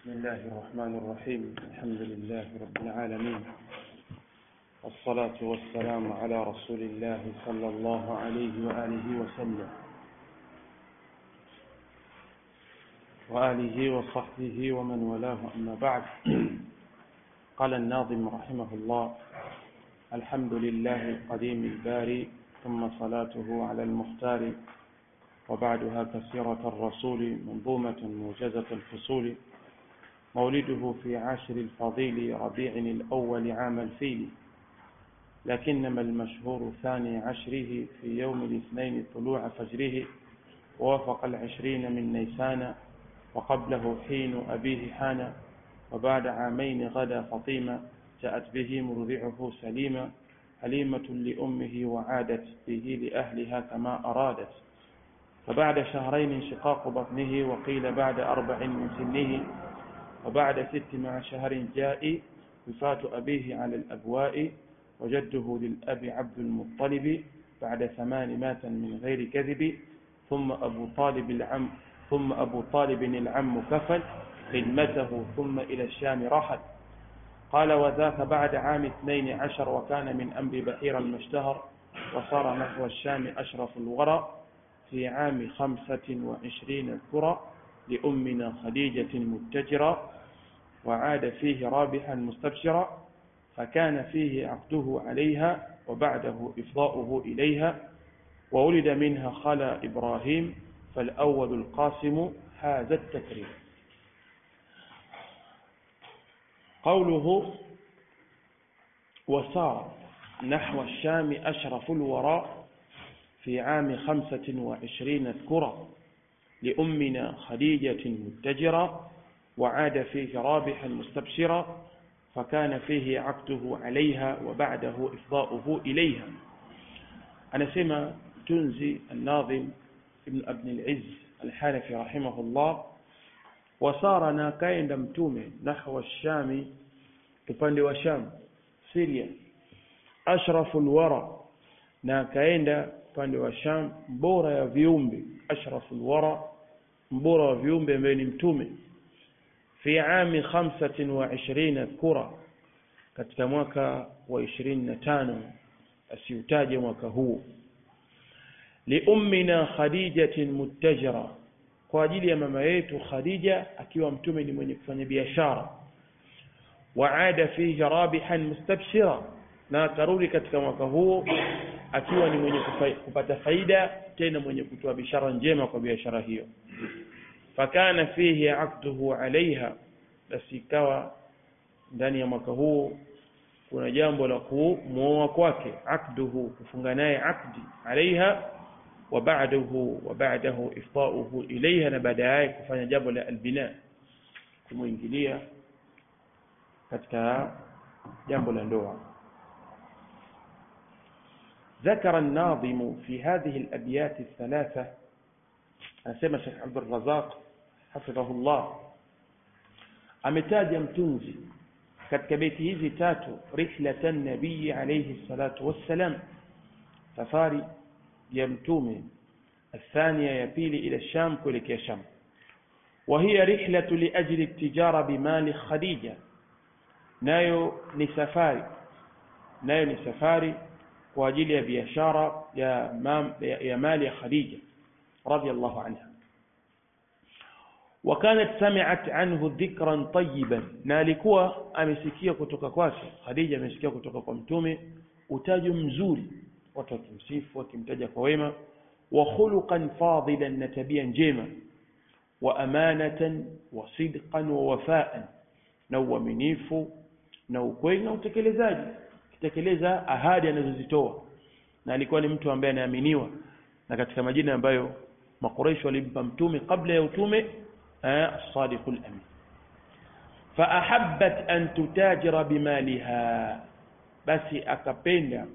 بسم الله الرحمن الرحيم الحمد لله رب العالمين والصلاة والسلام على رسول الله صلى الله عليه وآله وسلم وآله وصحبه ومن والاه أما بعد قال الناظم رحمه الله الحمد لله القديم الباري ثم صلاته على المختار وبعدها كسيرة الرسول منظومة موجزة الفصول مولده في عاشر الفضيل ربيع الأول عام الفيل لكنما المشهور ثاني عشره في يوم الاثنين طلوع فجره ووافق العشرين من نيسان وقبله حين أبيه حان وبعد عامين غدا فطيمة جاءت به مرضعه سليما حليمة لأمه وعادت به لأهلها كما أرادت فبعد شهرين انشقاق بطنه وقيل بعد أربع من سنه وبعد ست مع شهر جاء وفاة أبيه على الأبواء وجده للأب عبد المطلب بعد ثمان مات من غير كذب ثم أبو طالب العم ثم أبو طالب العم كفل خدمته ثم إلى الشام رحل قال وذاك بعد عام اثنين عشر وكان من أمر بحيرا ما اشتهر وصار نحو الشام أشرف الورى في عام خمسة وعشرين الكرة لأمنا خديجة متجرة وعاد فيه رابحا مستبشرا فكان فيه عقده عليها وبعده إفضاؤه إليها وولد منها خلا إبراهيم فالأول القاسم حاز التكريم قوله وسار نحو الشام أشرف الوراء في عام خمسة وعشرين اذكرا لأمنا خديجة متجرا وعاد فيه رابحا مستبشرا فكان فيه عقده عليها وبعده إفضاؤه إليها أنا سمع تنزي الناظم ابن ابن العز الحنفي رحمه الله وصار ناكاين متومه نحو الشام upande wa Sham Syria ashraful wara na akaenda upande wa Sham bora ya viumbe ashraful wara mbora wa viumbe ambaye ni mtume fi ami 25 kura katika mwaka wa 25 asiutaje mwaka huu liummina khadijatin muttajira kwa ajili ya mama yetu khadija akiwa mtume ni mwenye kufanya biashara waada fihi rabihan mustabshira na akarudi katika mwaka huo akiwa ni mwenye kupata faida tena mwenye kutoa bishara njema kwa biashara hiyo fakana fihi aqduhu alaiha basi ikawa ndani ya mwaka huu kuna jambo la kumwoa kwake aqduhu kufunga naye aqdi alaiha wa ba'dahu wa ba'dahu ifda'uhu ilaiha na baadaye kufanya jambo la albina kumuingilia katika jambo la ndoa ذكر الناظم في هذه الأبيات الثلاثة أسمى شيخ عبد الرزاق حفظه الله ametaja mtunzi katika beti hizi tatu rihlatan nabii alayhi salatu wassalam safari ya mtume الثانية ya pili ila Sham kuelekea Sham وهي رحلة لأجل التجارة بمال خديجة nayo ni safari nayo ni safari kwa ajili ya biashara ya, ya, ya mali ya Khadija radhiallahu anha وكانت سمعت عنه ذكرا طيبا na alikuwa amesikia kutoka kwake Khadija amesikia kutoka kwa mtume utajo mzuri watu wakimsifu wakimtaja kwa wema wa khuluqan fadilan na tabia njema wa amanatan wa sidqan wa wafaan na uaminifu na ukweli na utekelezaji kitekeleza ahadi anazozitoa na alikuwa ni mtu ambaye anaaminiwa na katika majina ambayo makuraishi walimpa mtume kabla ya utume as-sadiqul amin faahabbat an tutajira bimaliha basi akapenda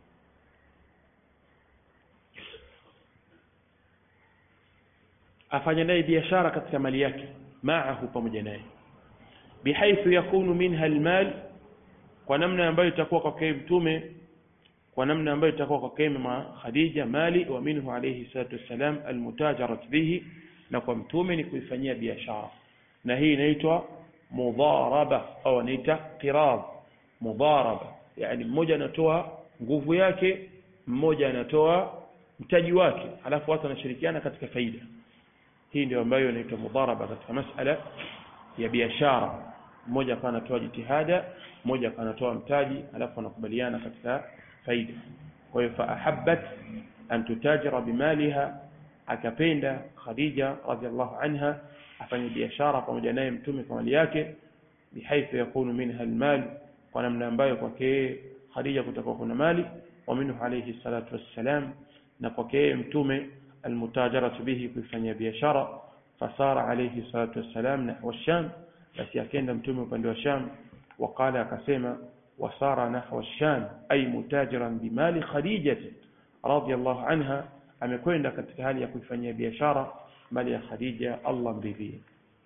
afanye naye biashara katika mali yake maahu pamoja naye bihaithu yakunu minha almal kwa namna ambayo itakuwa kwake mtume kwa namna ambayo itakuwa kwake mama Khadija mali wa minhu alayhi salatu wassalam almutajarat bihi na kwa mtume ni kuifanyia biashara na hii inaitwa mudharaba au anaita qiradh mudharaba yani mmoja anatoa nguvu yake mmoja anatoa mtaji wake alafu watu wanashirikiana katika faida hii ndio ambayo inaitwa mudharaba katika masala ya biashara mmoja akawa anatoa jitihada mmoja akawa anatoa mtaji alafu wanakubaliana katika faida kwa hiyo faahabbat an tutajira bimaliha akapenda Khadija radhiallahu anha afanye biashara pamoja naye mtume kwa mali yake bihaithu yakunu minha almal kwa namna ambayo kwake Khadija kutakuwa kuna mali wa minhu alayhi salatu wassalam na kwake mtume almutajaratu bihi kuifanyia biashara fasara alayhi salatu wassalam nahwa sham basi akenda mtume upande wa sham وقال akasema wasara nahwa sham ay mutajiran bimali khadijah radiyallahu anha amekwenda katika hali ya kuifanyia biashara mali ya khadija Allah mridhie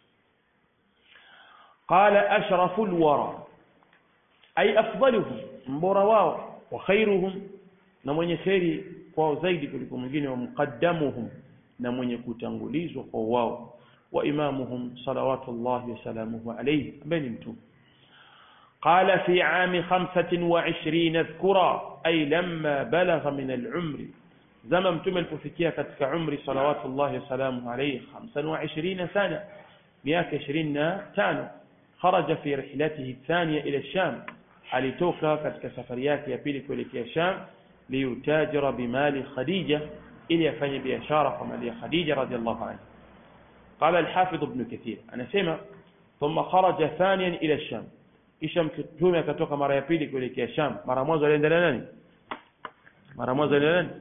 qala ashrafu alwara ay afdaluhum mbora wao wa khairuhum na mwenye kheri kwao zaidi kuliko mwingine wa muqaddamuhum na mwenye kutangulizwa kwa wao wa imamuhum salawatullahi wasalamuhu alayhi ambaye ni mtume قال في عام خمسة وعشرين ذكرا أي لما بلغ من العمر زمن متم الففكية كتك عمر صلوات الله وسلامه عليه خمسا وعشرين سنة مئة عشرين تانو خرج في رحلته الثانية إلى الشام alitoka katika safari yake ya pili kuelekea Sham liutajira bimali Khadija ili afanye biashara kwa mali ya Khadija radhiallahu anha قال الحافظ ابن كثير anasema ثم خرج ثانيا إلى الشام kisha mtume akatoka mara ya pili kuelekea Sham mara mwanzo aliendelea nani mara mwanzo aliendelea nani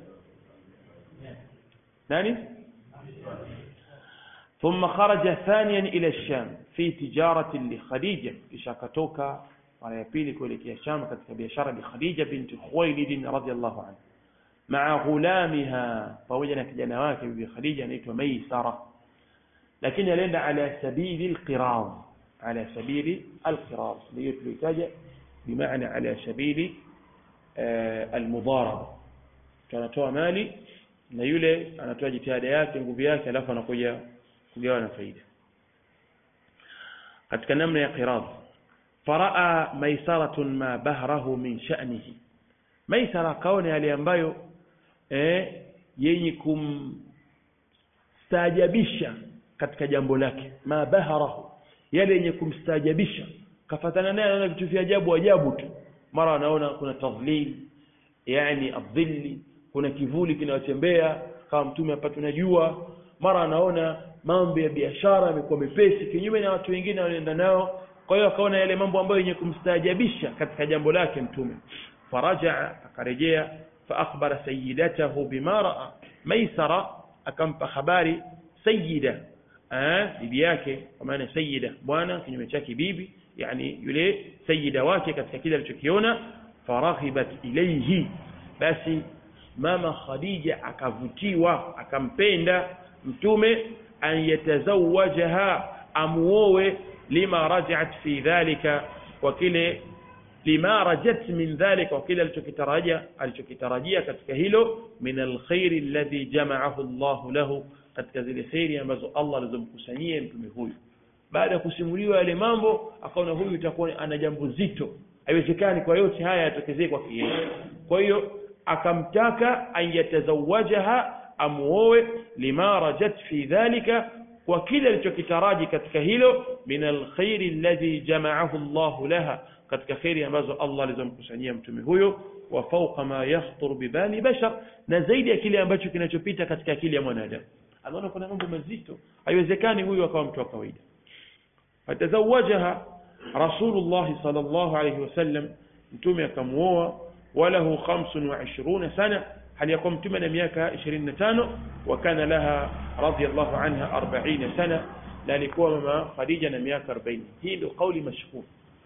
nani ثم خرج ثانيا إلى الشام في تجارة لخديجة kisha akatoka mara ya pili kuelekea Sham katika biashara bi Khadija binti Khuwailid radhiyallahu anha مع غلامها pamoja na kijana wake bibi Khadija anaitwa Maisara lakini alienda ala sabili alqiraz على سبيل القراض ليتلتج بمعنى على سبيل المضاربة tunatoa mali na yule anatoa jitihada yake nguvu yake alafu anakuja kugawa na faida katika namna ya qirad faraa maisaratun ma bahrahu min sha'nihi maisara kaona yale ambayo eh, yenye kumstaajabisha katika jambo lake ma bahrahu yale yenye kumstaajabisha kafatana naye anaona vitu vya ajabu ajabu tu mara anaona kuna tadhlil yani adhilli kuna kivuli kinayotembea kama mtume apate unajua mara anaona mambo ya biashara yamekuwa mepesi kinyume na watu wengine wanaenda nao kwa hiyo akaona yale mambo ambayo yenye kumstaajabisha katika jambo lake mtume farajaa akarejea فأخبر سيدته بما رأى ميسرة akampa habari sayyida bibi yake kwa maana sayyida bwana kinyume chake bibi yani yule sayyida wake katika kile alichokiona faraghibat ilayhi basi mama khadija akavutiwa akampenda mtume an yatazawajaha amuowe lima rajat fi dhalika kwa kile lima rajat min dhalika kwa kile alichokitarajia alichokitarajia katika hilo min alkhairi alladhi jama'ahu Allah lahu katika zile khairi ambazo Allah alizomkusanyia mtume huyu baada ya kusimuliwa yale mambo akaona huyu itakuwa ana jambo zito haiwezekani kwa yote haya yatokezee kwa yeye kwa hiyo akamtaka an yatazawajaha amuoe lima rajat fi dhalika kwa kile alichokitaraji katika hilo min alkhairi alladhi jama'ahu Allah laha katika khairi ambazo Allah alizomkusanyia mtume huyo wa fawqa ma yakhtur bibali bashar na zaidi ya kile ambacho kinachopita katika akili ya mwanadamu anaona kuna mambo mazito haiwezekani huyu akawa mtu wa kawaida fatazawajaha rasulullah sallallahu alayhi wasallam mtume akamuoa walahu 25 sana hali yakuwa mtume na miaka 25 wa kana laha radiyallahu anha 40 sana na alikuwa mama Khadija na miaka 40 hii ndio kauli mashhur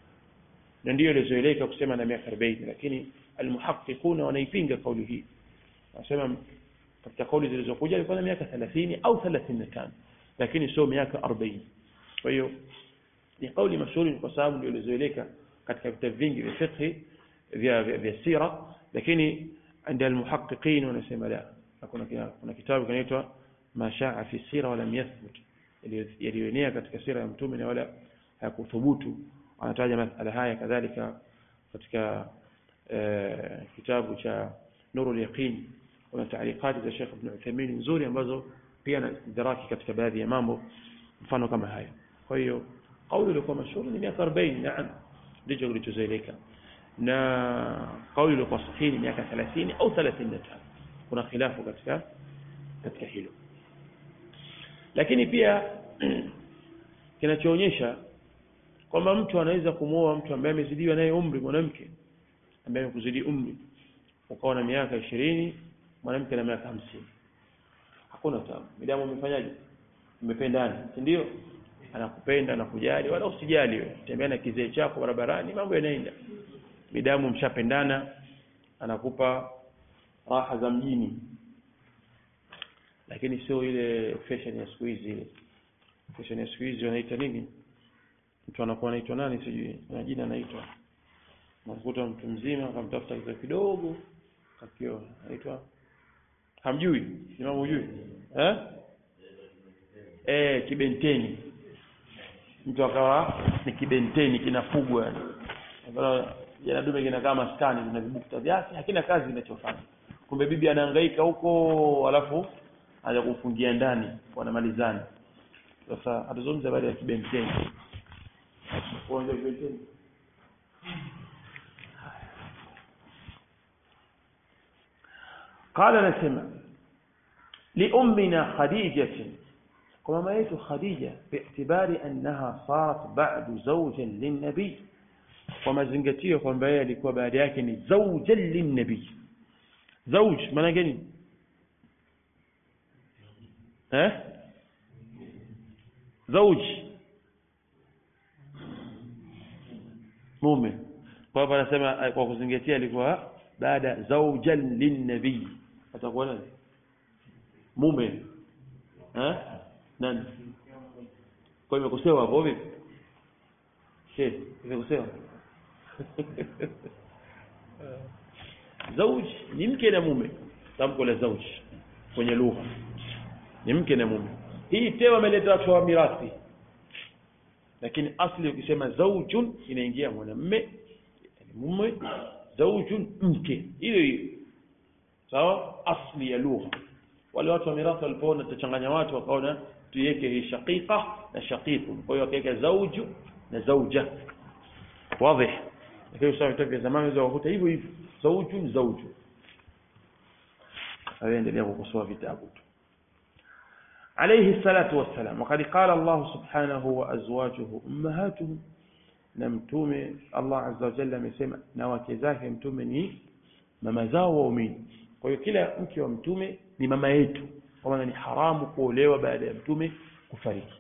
na ndio ilizoeleka kusema na miaka 40 lakini almuhaqqiquna wanaipinga kauli hii wanasema katika kauli zilizokuja alikuwa na miaka 30 au 35 lakini sio miaka 40 kwa hiyo ni kauli mashuhuri kwa sababu ndio ilizoeleka katika vitabu vingi vya fiqh vya vya sira lakini عند المحققين wanasema la kuna kuna kitabu kinaitwa ma shaa fi sira wala yathbut yaliyoenea katika sira ya mtume na wala hayakuthubutu anataja masala haya kadhalika katika e, kitabu cha Nurul Yaqin kuna taalikati za Sheikh Ibn Uthaymeen nzuri ambazo pia na istidraki katika baadhi ya mambo mfano kama haya kwa hiyo kauli iliyokuwa mashuhuri ni miaka 40 naam ndicho kilichozoeleka na kauli iliyokuwa sahihi ni miaka 30 au 35 kuna khilafu katika katika hilo lakini pia kinachoonyesha kwamba mtu anaweza kumwoa mtu ambaye amezidiwa naye umri mwanamke ambaye amekuzidi umri ukawa na miaka ishirini mwanamke na miaka hamsini hakuna tabu midamu umefanyaje mmependana si ndio anakupenda anakujali wala usijali wewe tembea na kizee chako barabarani mambo yanaenda midamu mshapendana anakupa raha za mjini lakini sio ile fashion ya siku hizi ile fashion ya siku hizi wanaita nini mtu anakuwa anaitwa nani sijui na jina anaitwa unakuta mtu mzima akamtafuta kitu kidogo kakio anaitwa hamjui imamu hujui eh eh kibenteni mtu akawa ni kibenteni kinafugwa yani jana dume kinakaa maskani vina vibukta vyake hakina kazi kinachofanya kumbe bibi anahangaika huko alafu anaja kumfungia ndani wanamalizana sasa atazungumza baada ya kibenteni uwanja kibenteni قال نسمع لأمنا خديجة وما يت خديجة باعتبار أنها صارت بعد زوجا للنبي وما زنجتيه kwamba yeye alikuwa baada yake ni zawjan linnabi zawj maana gani eh zawj mume kwa hivyo anasema kwa kuzingatia alikuwa baada zawjan linnabi atakuwa nani mume eh nani kwa hivyo kusewa hapo vipi she imekosewa zauj ni mke na mume tamko la zauj kwenye lugha ni mke na mume hii tewa ameleta watu wa mirathi lakini asli ukisema zaujun inaingia mwanamme mume zaujun mke hiyo hiyo sawa asli ya lugha wale watu wa mirathi walipoona tutachanganya watu wakaona tuiweke hii shaqiqa na shaqiqu kwa hiyo wakaweka zauju na zauja wazi lakini sasa vitabu vya zamani hizo wakuta hivyo hivyo zauju zauju aendelea kukosoa vitabu tu عليه الصلاة والسلام وقد قال الله سبحانه وأزواجه أمهاتهم نمتوم الله عز وجل amesema na wake zake mtume ni mama zao waumini kwa hiyo kila mke wa mtume ni mama yetu kwa maana ni haramu kuolewa baada ya mtume kufariki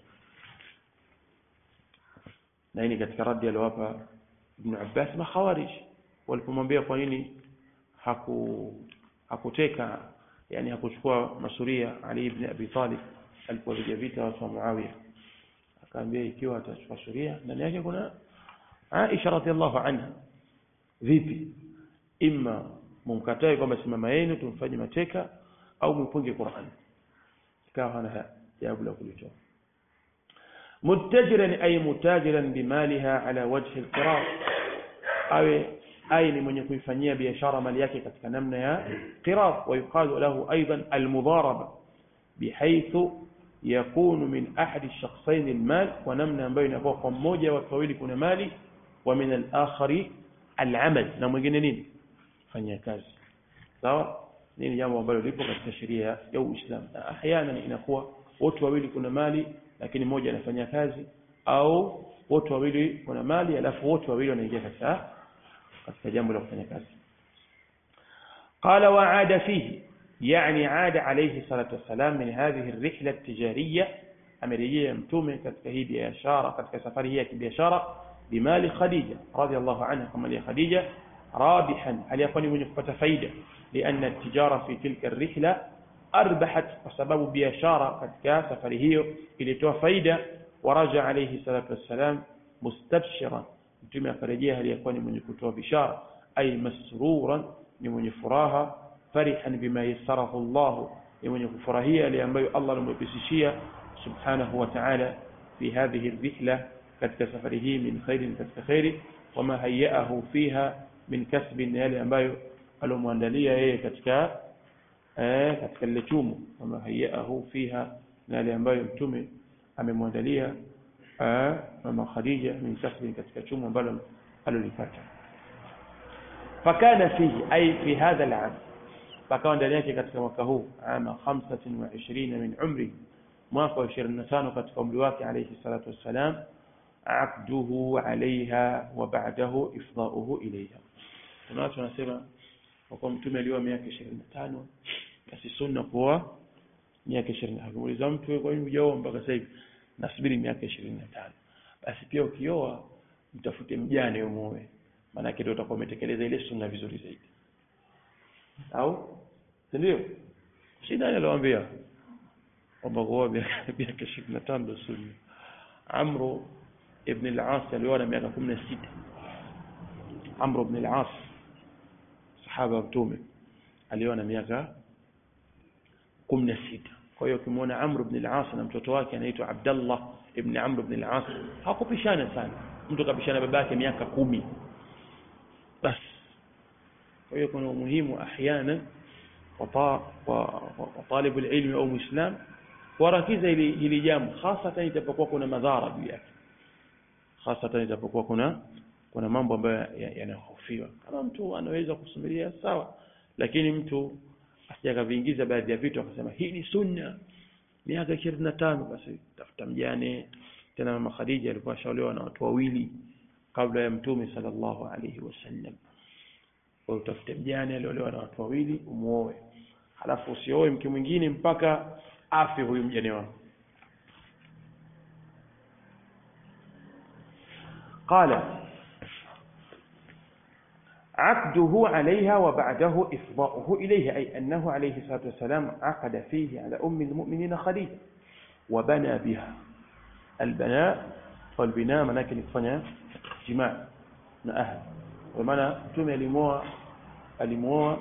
na hii katika radi aliyowapa Ibn Abbas makhawarij walipomwambia kwa nini haku hakuteka yani hakuchukua masuria Ali ibn Abi Talib alipopiga vita watu wa Muawiya akaambia ikiwa atachukua suria ndani yake kuna Aisha radhiallahu anha vipi imma mumkatae kwamba si mama yenu tumfanye mateka au mpunge Qur'an ikawa hana jawabu la kulitoa muttajiran ay mutajiran bimaliha ala wajhi al-qirar awe ay ni mwenye kuifanyia biashara mali yake katika namna ya qirar wa yuqalu lahu aidan al-mudaraba bihaythu yakunu min ahadi ash-shakhsayn al-mal wa namna ambayo inakuwa kwa mmoja wa wawili kuna mali wa min al-akhari al-amal na mwingine nini fanya kazi sawa nini jambo ambalo lipo katika sheria ya Uislamu na ahyana inakuwa wote wawili kuna mali lakini mmoja anafanya kazi au wote wawili kuna mali alafu wote wawili wanaingia katika katika jambo la kufanya kazi قال وعاد فيه يعني عاد عليه الصلاة والسلام من هذه الرحلة التجارية أمريكية متومة katika hii biashara katika safari hii ya kibiashara بمال خديجة رضي الله عنها كما لي خديجة رابحا هل يكون من يقبت فايدة لأن التجارة في تلك الرحلة أربحت وسبب بيشارة قد كان سفره إلى تو فايدة ورجع عليه الصلاة والسلام مستبشرا متى فرجيها ليكون من يكتوى بشارة أي مسرورا لمن يفراها فرحا بما يسره الله لمن يفرهية لأنبي الله لمبسشية سبحانه وتعالى في هذه الرحلة katika safari hii min khairin katika khairi wama hayaahu fiha min kasbin yale ambayo alomwandalia yeye katika eh, katika lile chumo wama hayaahu fiha na yale ambayo mtume amemwandalia eh, mama Khadija min kasbin katika chumo ambalo alolipata fakana fihi ay fi hadha al-am pakawa ndani yake katika mwaka huu ama 25 min umri mwaka wa 25 katika umri wake alayhi salatu wassalam aqduhu alaiha wa ba'dahu ifdauhu ilaiha kuna watu wanasema kwa mtume alioa miaka 25 basi sunna kuoa miaka 20 akimuuliza mtu kwa nini hujaoa mpaka sasa hivi nasubiri miaka 25 basi pia ukioa mtafute mjane umuoe maana yake ndio utakuwa umetekeleza ile sunna vizuri zaidi au si ndio shida aliyoambia kwamba kuoa miaka 25 ndio sunna amru ibn al-As alioa na miaka 16 Amr ibn al-As sahaba wa mtume alioa na miaka 16 kwa hiyo ukimwona Amr ibn al-As na mtoto wake anaitwa Abdullah ibn Amr ibn al-As hakupishana sana mtu kapishana babake miaka kumi basi kwa hiyo kuna umuhimu ahyana wa talib al-ilm au muislam warakiza hili hili jambo hasa itapokuwa kuna madhara juu yake hasa itapokuwa kuna kuna mambo ambayo yanahofiwa kama mtu anaweza kusubiria sawa lakini mtu asijakaviingiza baadhi ya vitu akasema hii ni sunna miaka 25 basi tafuta mjane tena mama Khadija alikuwa shaolewa na watu wawili kabla ya mtume sallallahu alaihi wasallam kwa utafute mjane aliolewa na watu wawili umuoe halafu usioe mke mwingine mpaka afi huyu mjane wako قال عقده عليها وبعده إفضاؤه إليها أي أنه عليه الصلاة والسلام عقد فيه على أم المؤمنين خديجة وبنى بها البناء والبناء مناك نفنى جماع من أهل ومعنى تم لموى لموى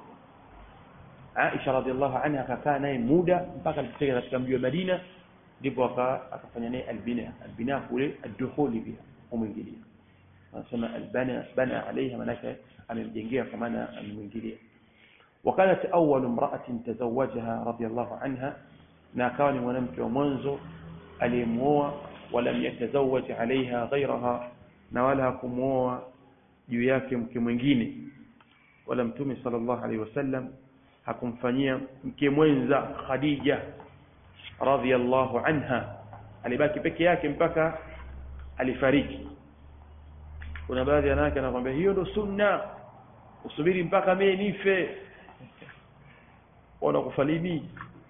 عائشة رضي الله عنها كان مودا mpaka alifika katika mji wa Madina ndipo akafanya naye albina albina kule addukhuli biha umwingilia anasema albana bana alaiha manake amemjengea kwa maana amemwingilia وكانت أول امرأة تزوجها رضي الله عنها na akawa ni mwanamke wa mwanzo aliyemuoa walam yatazawaj alaiha ghairaha na wala hakumuoa juu yake mke mwingine wala mtume sallallahu alaihi wasallam hakumfanyia mke mwenza Khadija radhiyallahu anha alibaki peke yake mpaka alifariki kuna baadhi ya wanawake anakuambia hiyo ndo sunna usubiri mpaka mimi nife wanakufa lini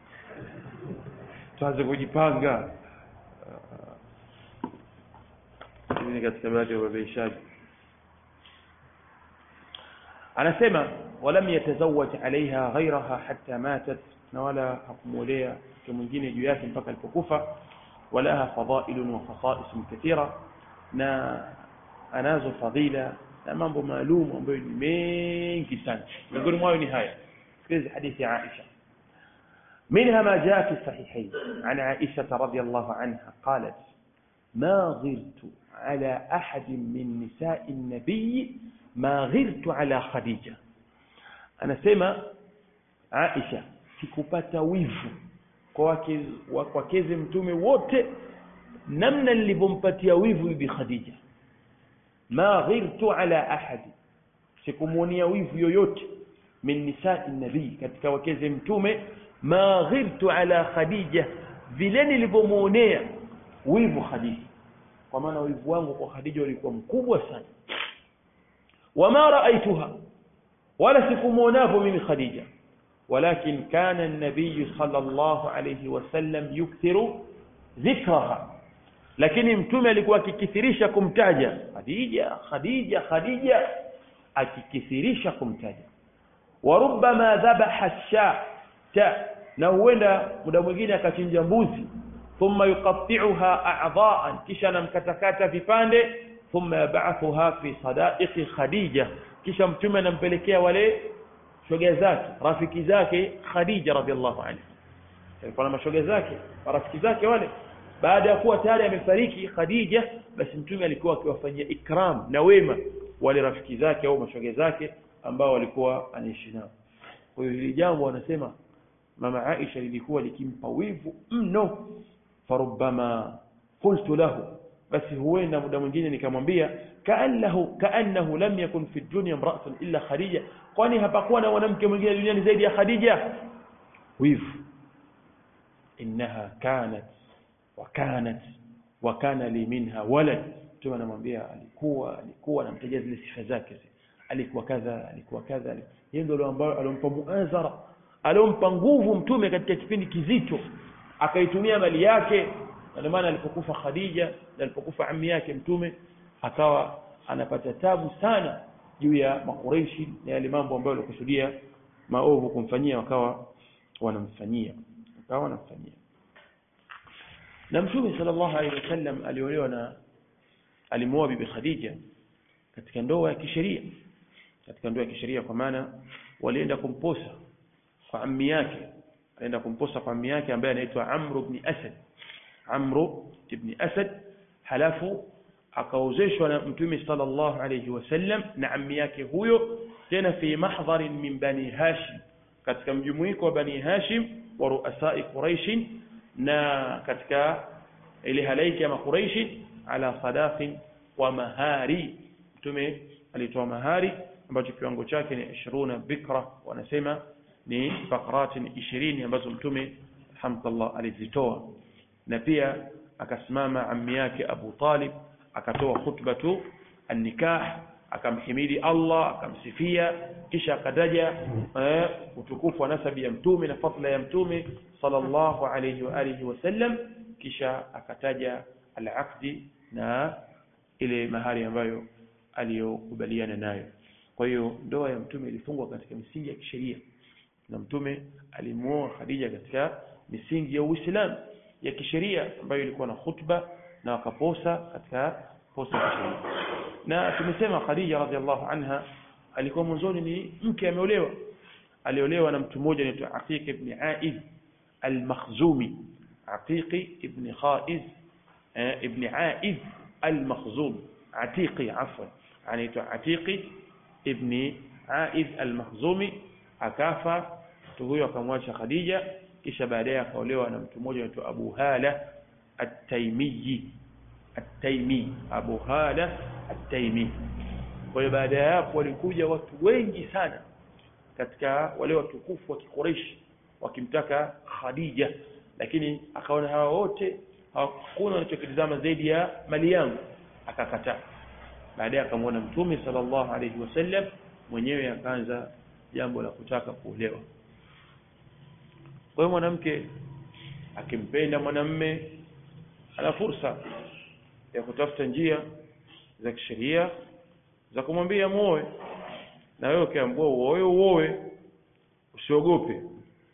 tuanze kujipanga ni katika baadhi ya wabeishaji anasema walam yatazawaj alaiha ghairaha hatta matat na wala hakumwolea mke mwingine juu yake mpaka alipokufa walaha fadailun wa khasais kathira na anazo fadhila na mambo maalum ambayo ni mengi sana miongoni mwayo ni haya sikiliza hadithi ya Aisha منها ما جاء في الصحيحين عن عائشة رضي الله عنها قالت ما غرت على أحد من نساء النبي ما غرت على خديجة أنا سمع عائشة sikupata wivu kwa wakeze mtume wote namna nilivyompatia wivu bibi Khadija ma ghirtu ala ahadi sikumuonia wivu yoyote min nisai nabii katika wakeze mtume ma ghirtu ala khadija vile nilivyomuonea wivu khadija kwa maana wivu wangu kwa khadija ulikuwa mkubwa sana wama raaituha wala sikumuonavyo mimi khadija ولكن كان النبي صلى الله عليه وسلم يكثر ذكرها lakini mtume alikuwa akikithirisha kumtaja Khadija Khadija Khadija akikithirisha kumtaja wa rubbama dhabaha shata na huenda muda mwingine akachinja mbuzi thumma yuqatti'uha a'dha'an kisha anamkatakata vipande thumma yab'athuha fi sada'iqi Khadija kisha mtume anampelekea wale shoga zake rafiki zake Khadija radhiallahu anha alikuwa na mashoga zake rafiki zake wale baada ya kuwa tayari amefariki Khadija basi mtume alikuwa akiwafanyia ikram na wema wale rafiki zake au mashoga zake ambao walikuwa anaishi nao kwa hiyo hili jambo wanasema mama Aisha lilikuwa likimpa wivu mno farubbama qultu lahu basi huenda muda mwingine nikamwambia kaannahu kaannahu lam yakun fi dunya imra'atun illa Khadija kwani hapakuwa na mwanamke mwingine duniani zaidi ya Khadija wivu innaha kanat wa kanat wa kana li minha walad mtume anamwambia alikuwa alikuwa anamtajia zile sifa zake alikuwa kadha alikuwa kadha yeye ndio ambaye alompa muazara alompa nguvu mtume katika kipindi kizito akaitumia mali yake na maana alipokufa Khadija na alipokufa ammi yake mtume akawa anapata tabu sana juu ya makureishi na yale mambo ambayo walikusudia maovu kumfanyia wakawa wanamfanyia wakawa wanamfanyia na mtume sallallahu alaihi wasallam aliolewa na alimuoa bibi Khadija katika ndoa ya kisheria katika ndoa ya kisheria kwa maana walienda kumposa kwa ammi yake alienda kumposa kwa ammi yake ambaye anaitwa Amr ibn Asad Amr ibn Asad halafu akaozeshwa na mtume sallallahu alayhi wasallam na ammi yake huyo tena fi mahdhar min bani Hashim katika mjumuiko wa bani Hashim wa ruasai Quraish na katika ile halaiki ya Quraish ala sadaqin wa mahari mtume alitoa mahari ambacho kiwango chake ni 20 bikra wanasema ni bakrati 20 ambazo mtume alhamdulillah alizitoa na pia akasimama ammi yake Abu Talib akatoa khutbatu an-nikah akamhimidi Allah akamsifia kisha akataja eh, utukufu wa nasabi ya mtume na fadla ya mtume sallallahu alayhi wa alihi wasallam kisha akataja al-aqdi na ile mahari ambayo aliyokubaliana nayo kwa hiyo ndoa ya mtume ilifungwa katika misingi ya kisheria na mtume alimuoa Khadija katika misingi ya Uislamu ya kisheria ambayo ilikuwa na khutba na wakaposa katika posa ya kisheria na tumesema Khadija radhiallahu anha alikuwa mwanzoni ni mke ameolewa aliolewa na mtu mmoja anaitwa Aqiq ibn Aiz al-Makhzumi Aqiq ibn Khaiz ibn Aiz al-Makhzum Atiqi afwan anaitwa Atiqi ibn Aiz al-Makhzumi akafa mtu huyo akamwacha Khadija kisha baadaye akaolewa na mtu mmoja anaitwa Abu Hala At-Taimiyyi At-Taimi Abu Hala At-Taimi kwa hiyo baada ya hapo walikuja watu wengi sana katika wale watukufu wa Quraysh wakimtaka Khadija lakini akaona hawa wote hakuna wanachokitazama zaidi ya mali yangu akakataa baadaye akamwona mtume sallallahu alayhi wasallam mwenyewe akaanza jambo la kutaka kuolewa kwa hiyo mwanamke akimpenda mwanamme ana fursa ya kutafuta njia za kisheria za kumwambia muoe na wewe ukiambiwa uoe uoe usiogope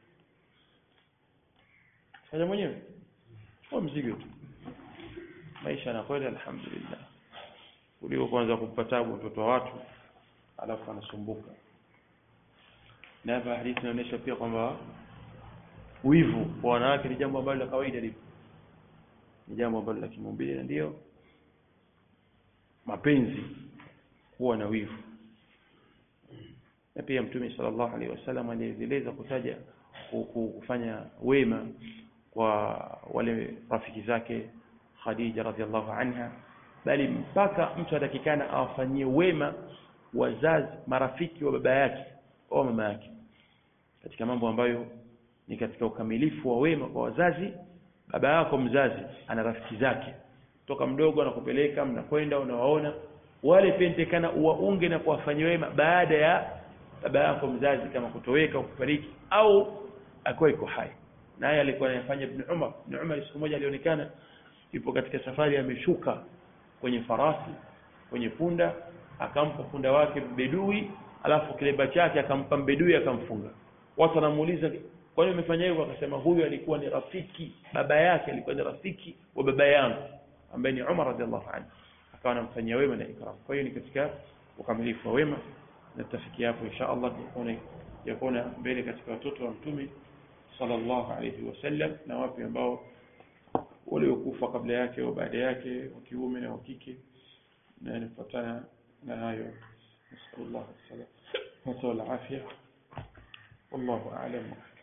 fanya mwenyewe kwa mzigo tu maisha yanakwenda alhamdulillah kuliko kwanza kumpa tabu mtoto wa watu alafu anasumbuka na hapa hadithi inaonyesha pia kwamba wivu kwa wanawake ni jambo ambalo la kawaida lipo ni jambo ambalo la kimaumbile na ndio mapenzi kuwa na wivu na pia mtume sallallahu alaihi wasallam alieleza kutaja kufanya wema kwa wale rafiki zake Khadija radhiallahu anha bali mpaka mtu atakikana awafanyie wema wazazi marafiki wa baba yake au mama yake katika mambo ambayo ni katika ukamilifu wa wema kwa wazazi baba yako mzazi ana rafiki zake toka mdogo anakupeleka mnakwenda unawaona wale pentekana uwaunge na kuwafanyia wema baada ya baba yako mzazi kama kutoweka kufariki au akiwa iko hai naye alikuwa anafanya ibn Umar ibn Umar siku moja alionekana yupo katika safari ameshuka kwenye farasi kwenye punda akampa punda wake bedui alafu kileba chake akampa mbedui akamfunga watu wanamuuliza kwa nini umefanya hivyo akasema huyu alikuwa ni rafiki baba yake alikuwa ni rafiki wa baba yangu ambaye ni Umar radhiallahu anhu akawa anamfanyia wema na ikram kwa hiyo ni katika ukamilifu wa wema na tutafikia hapo insha Allah tunaona yakona mbele katika watoto wa mtume sallallahu alayhi wasallam na wapi ambao waliokufa kabla yake au baada yake wa kiume na wa kike na yanafuatana na hayo nasallallahu alaihi wasallam wa afya wallahu a'lam